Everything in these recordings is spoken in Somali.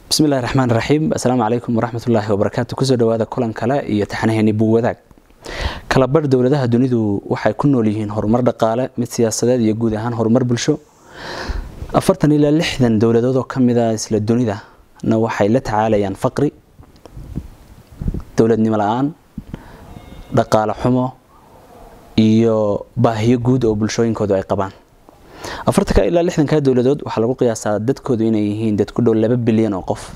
bismillahi raxmaan raxiim assalaamu calaykum waraxmatullaahi wabarakaatu kusoo dhawaada kulan kale iyo taxnaheeni buuwadaag kalabarh dowladaha dunidu waxay ku nool yihiin horumar dhaqaale mid siyaasadeed iyo guud ahaan horumar bulsho afartan ilaa lixdan dowladood oo ka mida isla dunidana waxay la tacaalayaan faqri dowladnimo la-aan dhaqaale xumo iyo baahiyo guud oo bulshooyinkoodu ay qabaan afartanka ilaa lixdanka dowladood waxaa lagu qiyaasaa dadkoodu inay yihiin dad ku dhow laba bilyan oo qof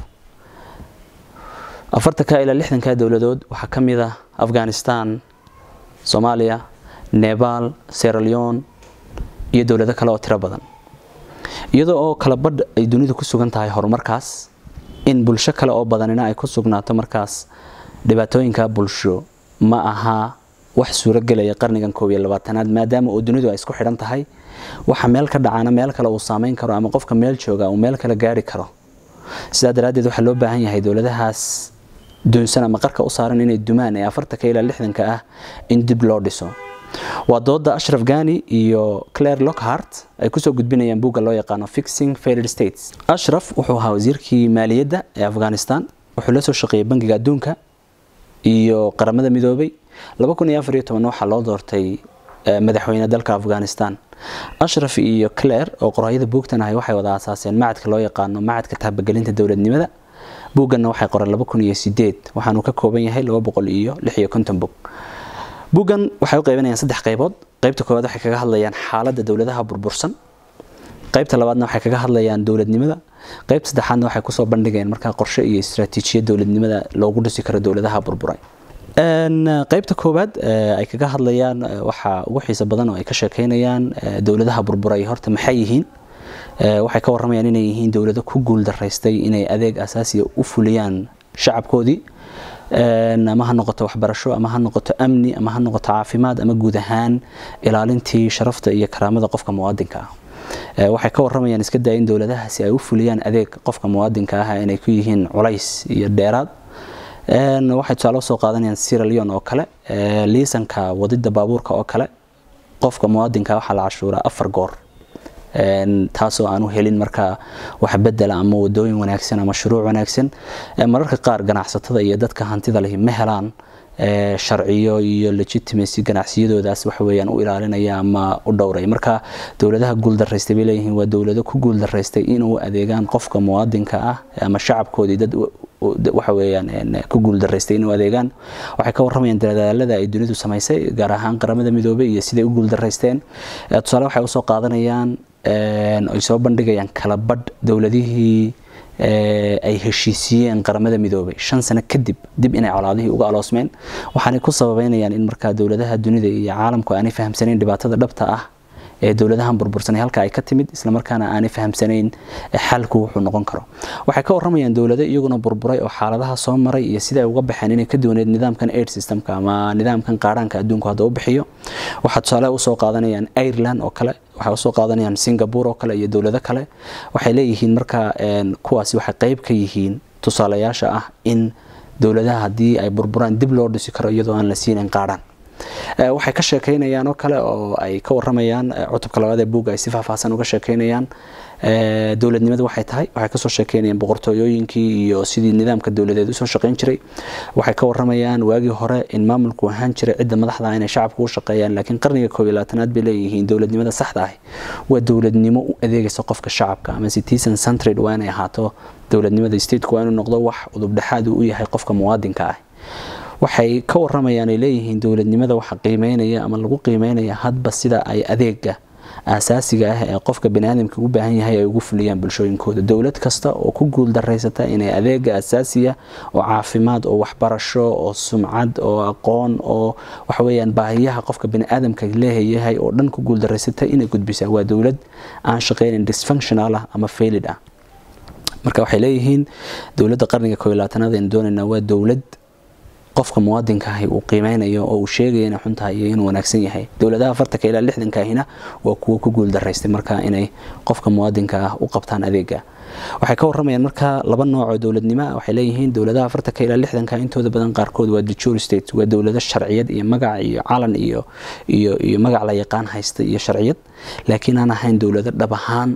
afartanka ilaa lixdanka dowladood waxaa ka mid ah afghanistan soomaaliya nebal seraleon iyo dowlado kale oo tiro badan iyadoo oo kala badh ay dunidu ku sugan tahay horumarkaas in bulsho kale oo badanina ay ku sugnaato markaas dhibaatooyinka bulsho ma aha wax suuragelaya qarnigan koob iyo labaatanaad maadaama oo dunidu ay isku xidhan tahay waxa meel ka dhacana meel kale uu saameyn karo ama qofka meel jooga uu meel kale gaari karo sidaa daraaddeed waxaa loo baahan yahay dowladahaas doonsan ama qarka u saaran inay dumaan ee afartanka ilaa lixdanka ah in dib loo dhiso waa dooda ashraf gani iyo claire lockhart ay kusoo gudbinayaan buugga loo yaqaano fixing failed states ashraf wuxuu ahaa wasiirkii maaliyadda ee afghanistan wuxuu la soo shaqeeyey bangiga adduunka iyo qaramada midoobay waxaa loo doortay madaxweyne dalka afghanistan ashraf iyo claire oo qoraayada buugtan ahay waxay wada aasaaseen macadka loo yaqaano macadka taabagelinta dowladnimada buugganna waxay qoreen waxaanuu ka kooban yahay bog buuggan waxay u qeybanayaan saddex qaybood qaybta koowaad waxay kaga hadlayaan xaaladda dowladaha burbursan qaybta labaadna waxay kaga hadlayaan dowladnimada qaybta saddexaadna waxay kusoo bandhigayaan markaa qorshe iyo istaraatiijiyad dowladnimada loogu dhisi karo dowladaha burburay qaybta koowaad ay kaga hadlayaan waxaa ugu xiiso badan oo ay ka sheekeynayaan dowladaha burburay horta maxay yihiin waxay ka waramayaan inay yihiin dowlado ku guul daraystay inay adeeg asaasiya u fuliyaan shacabkoodii ama ha noqoto waxbarasho ama ha noqoto amni ama ha noqoto caafimaad ama guud ahaan ilaalintii sharafta iyo karaamada qofka muwaadinka ah waxay ka waramayaan iska daa in dowladahaasi ay u fuliyaan adeeg qofka muwaadinka ah inay ku yihiin culays iyo dheeraad waxay tusaale usoo qaadanayaan siraleon oo kale liisanka wadida baabuurka oo kale qofka muwaadinka waxaa la cashuuraa afar goor taasoo aanu helin markaa wax bedela ama wadooyin wanaagsan ama shuruuc wanaagsan mararka qaar ganacsatada iyo dadka hantida lehi ma helaan sharciyo iyo legitimacy ganacsiyadoodaas waxaweyaan u ilaalinaya ama u dhowray marka dowladaha guuldaraystay bay leeyihiin waa dowlado ku guuldaraystay inuu adeegaan qofka muwaadinka ah ama shacabkoodii dad waxa weeyaan ku guuldaraystay inuu adeegaan waxay ka waramayaan dadaalada ay dunidu samaysay gaar ahaan qaramada midoobay iyo siday u guuldaraysteen tusaale waxay usoo qaadanayaan ay soo bandhigayaan kala badh dowladihii ay heshiisiyeen qaramada midoobay shan sano kadib dib inay colaadihii uga aloosmeen waxaanay ku sababeynayaan in markaa dowladaha dunida iyo caalamku aanay fahamsanayn dhibaatada dhabta ah ee dowladahan burbursanay halka ay ka timid islamarkaana aanay fahamsanayn xalku wuxuu noqon karo waxay ka waramayaan dowlado iyaguna burburay oo xaaladaha soo maray iyo sida ay uga baxeen inay ka duwaneed nidaamkan aid systemka ama nidaamkan qaaraanka adduunku hadda u bixiyo waxaa tusaale usoo qaadanayaan ireland oo kale waxay usoo qaadanayaan singapore oo kale iyo dowlado kale waxay leeyihiin marka kuwaasi waxay qeyb ka yihiin tusaalayaasha ah in dowladaha haddii ay burburaan dib loo dhisi karo iyadoo aan la siinayn qaadhaan waxay ka sheekeynayaan oo kale oo ay ka waramayaan cutubka labaad ee buugga ay si faahfaahsan uga sheekeynayaan dowladnimadu waxay tahay waxay kasoo sheekeynayaan boqortooyooyinkii iyo sidii nidaamka dowladeed usoo shaqeyn jiray waxay ka waramayaan waagii hore in maamulku ahaan jiray cidda madaxda inay shacabku u shaqeeyaan laakiin qarniga koob iyo labaatanaad bay leeyihiin dowladnimada saxda ah waa dowladnimo u adeegaysa qofka shacabka ama citizen centred waa inay ahaato dowladnimada stateku waa inuu noqdo wax udubdhexaad u yahay qofka muwaadinka ah waxay ka waramayaan ay leeyihiin dowladnimada waxa qiimeynaya ama lagu qiimeynaya hadba sida ay adeega asaasiga ah ee qofka baniaadamka u baahan yahay ay ugu fuliyaan bulshooyinkooda dowlad kasta oo ku guul daraysata inay adeega asaasiya oo caafimaad oo waxbarasho oo sumcad oo aqoon oo waxaweyaan baahiyaha qofka baniaadamka leeyahay oo dhan ku guul daraysata inay gudbisaa waa dowlad aan shaqeynin dysfunctional ah ama failid ah marka waxay leeyihiin dowladda qarniga koob iyo labaatanaad aynu doonaynaa waa dowlad qofka muwaadinka ahi uu qiimeynayo oo uu sheegaya inay xun tahay iyo inuu wanaagsan yahay dowladaha afartanka ilaa lixdanka ahina waa kuwo ku guul daraystay marka inay qofka muwaadinka ah u qabtaan adeega waxay ka waramayaan marka laba nooc oo dowladnimo waxay leeyihiin dowladaha afartanka ilaa lixdanka intooda badan qaarkood waa dejure state waa dowlado sharciyad iyo magac iyo calan iyo iyo iyo magac la yaqaan haysta iyo sharciyad laakiin aan ahayn dowlado dhab ahaan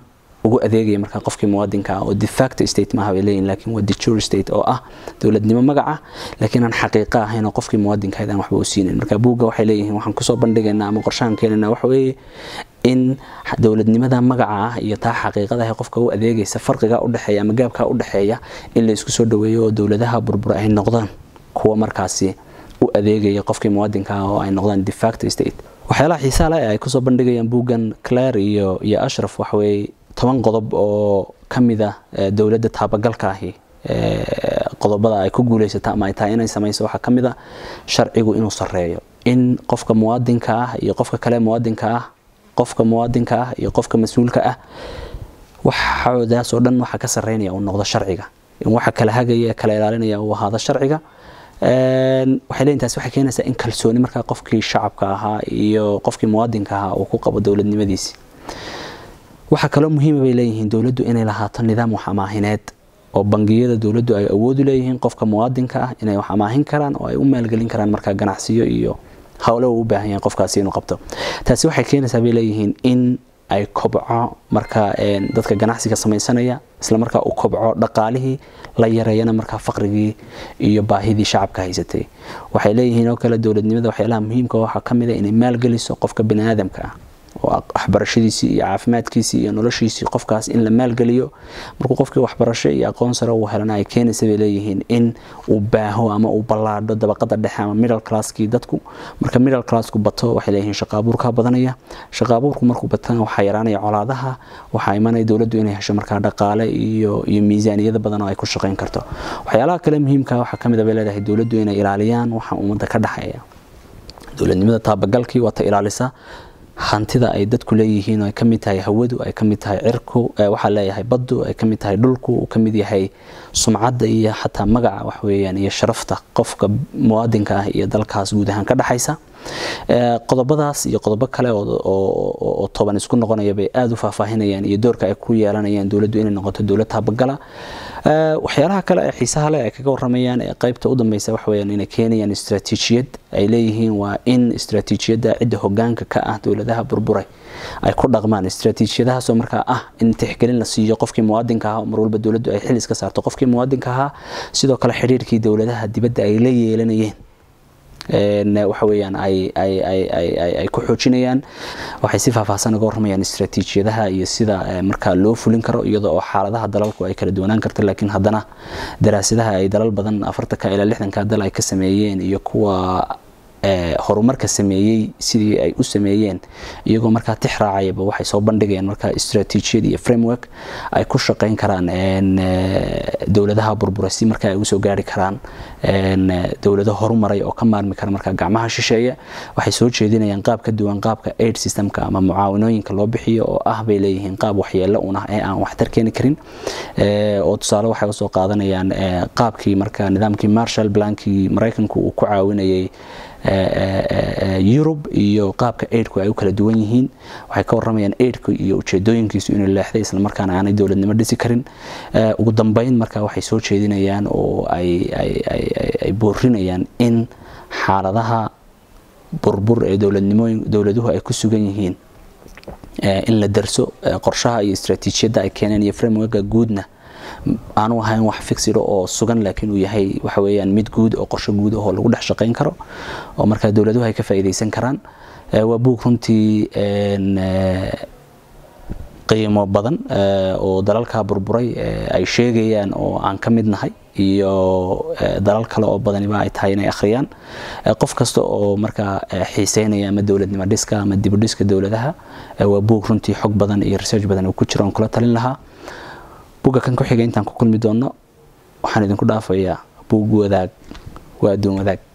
ugu adeegaya markaa qofkii muwaadinka ah oo de facto state maaha bay leeyihin laakiin waa de jure state oo ah dowladnimo magaca laakiin aan xaqiiqa ahayn oo qofkii muwaadinka aan waxba u siinayn marka buugga waxay leeyihiin waxaan kusoo bandhigaynaa ama qorshahan keenaynaa waxa weeye in dowladnimada magaca ah iyo taa xaqiiqada ah qofka u adeegaysa farqiga u dhexeeya ama gaabka u dhexeeya in la isku soo dhaweeyo oo dowladaha burbur ay noqdaan kuwa markaasi u adeegaya qofkii muwaadinka ah oo ay noqdaan de facto state waxyaalaha xiisaha leh ee ay kusoo bandhigayaan buuggan claire iyo iyo ashraf waxa weeye toban qodob oo ka mid ah dowladda taabagalka ahi qodobada ay ku guuleysata ama ay tahay inay samayso waxaa ka mid a sharcigu inuu sarreeyo in qofka muwaadinka ah iyo qofka kale muwaadinka ah qofka muwaadinka ah iyo qofka mas-uulka ah waxoodaas oo dhan waxaa ka sarreynaya uu noqdo sharciga in waxa kala hagaya kala ilaalinaya uu ahaado sharciga waxay leeyihin taasi waxay keenaysaa in kalsooni markaa qofkii shacabka ahaa iyo qofkii muwaadinka ahaa uu ku qabo dowladnimadiisi waxaa kaloo muhiima bay leeyihiin dowladdu inay lahaato nidaam wax amaahineed oo bangiyada dowladdu ay awoodu leeyihiin qofka muwaadinka ah inay wax amaahin karaan oo ay u maalgelin karaan markaa ganacsiyo iyo howle uu u baahan yahay qofkaasi inuu qabto taasi waxay keenaysaa bay leeyihiin in ay kobco markaa dadka ganacsiga samaysanaya isla markaa uu kobco dhaqaalihii la yareeyana markaa faqrigii iyo baahidii shacabka haysatay waxay leeyihiin oo kale dowladnimada waxyaalaha muhiimka waxaa ka mid a inay maalgeliso qofka bani aadamka ah oo waxbarashadiisii iyo caafimaadkiisii iyo noloshiisii qofkaas in la maalgeliyo markuu qofkii waxbarasho iyo aqoon sare uu helana ay keenaysa bay leeyihiin in uu baaho ama uu ballaadho dabaqada dhexe ama middle classkii dadku marka middle classku bato waxay leeyihiin shaqaabuurkaa badanaya shaqaabuurku markuu batana waxaa yaraanaya colaadaha waxaa imanaya dowladdu inay hesho markaa dhaqaale iyo iyo miisaaniyada badan oo ay ku shaqayn karto waxyaalaha kale muhiimka waxaa ka mid a bay leedahay dowladdu inay ilaaliyaan waxa ummadda ka dhexeeya dowladnimada taabagalkii waa ta ilaalisa hantida ay dadku leeyihiin ay ka mid tahay hawadu ay ka mid tahay cirku waxaa leeyahay baddu ay ka mid tahay dhulku uu ka mid yahay sumcadda iyo xataa magaca wax weeyaan iyo sharafta qofka muwaadinka ah iyo dalkaas guud ahaan ka dhexaysa qodobadaas iyo qodobo kale oo toban isku noqonaya bay aada u faahfaahinayaan iyo doorka ay ku yeelanayaan dowladdu inay noqoto dowlad taabagala waxyaalaha kale ee xiisaha leh ay kaga waramayaan ee qaybta u dambeysa waxa weeyaan inay keenayaan istaraatiijiyad ay leeyihiin waa in istaraatiijiyadda cidda hogaanka ka ah dowladaha burburay ay ku dhaqmaan istaraatiijiyadahaasoo markaa ah in tixgelin la siiyo qofkii muwaadinka ahaa mar walba dowladdu ay xil iska saarto qofkii muwaadinka ahaa sidoo kale xidhiirkii dowladaha dibadda ay la yeelanayeen waxa weeyaan ay ay ay ay ay ay ku xoojinayaan waxay si faahfaahsan uga warramayaan istaraatiijiyadaha iyo sida markaa loo fulin karo iyadoo oo xaaladaha dalalku ay kala duwanaan karto laakiin haddana daraasadaha ay dalal badan afartanka ilaa lixdanka dal ay ka sameeyeen iyo kuwa horumarka sameeyey sidii ay u sameeyeen iyagoo markaa tix raacayaba waxay soo bandhigayaan markaa istaraatiijiyad iyo framework ay ku shaqayn karaan dowladaha burburay si markaa ay usoo gaari karaan dowlado horumaray oo ka maarmi kara markaa gacmaha shisheeye waxay soo jeedinayaan qaab ka duwan qaabka aid systemka ama mucaawinooyinka loo bixiyo oo ah bay leeyihiin qaab waxyeelo un ah ee aan waxtar keeni karin oo tusaale waxay usoo qaadanayaan qaabkii markaa nidaamkii marshall blankii maraykanku uu ku caawinayay yurub iyo qaabka aidku ay u kala duwan yihiin waxay ka waramayaan aidku iyo ujeedooyinkiisu inuu leexday islamarkaana aanay dowladnimo dhisi karin ugu dambeyn marka waxay soo jeedinayaan oo ay boorinayaan in xaaladaha burbur ee dowladnimooyin dowladuhu ay ku sugan yihiin in la darso qorshaha iyo istaraatiijiyadda ay keeneen iyo frameworka guudna aanu ahayn wax fixiro oo sugan laakiin uu yahay waxa weeyaan mid guud oo qorsho guud oo lagu dhex shaqayn karo oo markaa dowladuhu ay ka faa'iidaysan karaan waa buug runtii qiimo badan oo dalalka burburay ay sheegayaan oo aan ka mid nahay iyo dalal kale oo badaniba ay tahay inay akhriyaan qof kasta oo markaa xiiseynaya ama dowladnimo dhiska ama dibudhiska dowladaha waa buug runtii xog badan iyo research badan uu ku jiro oon kula talin lahaa buugga kan ku xiga intaan ku kulmi doonno waxaan idinku dhaafayaa buug wadaag waa adduun wadaag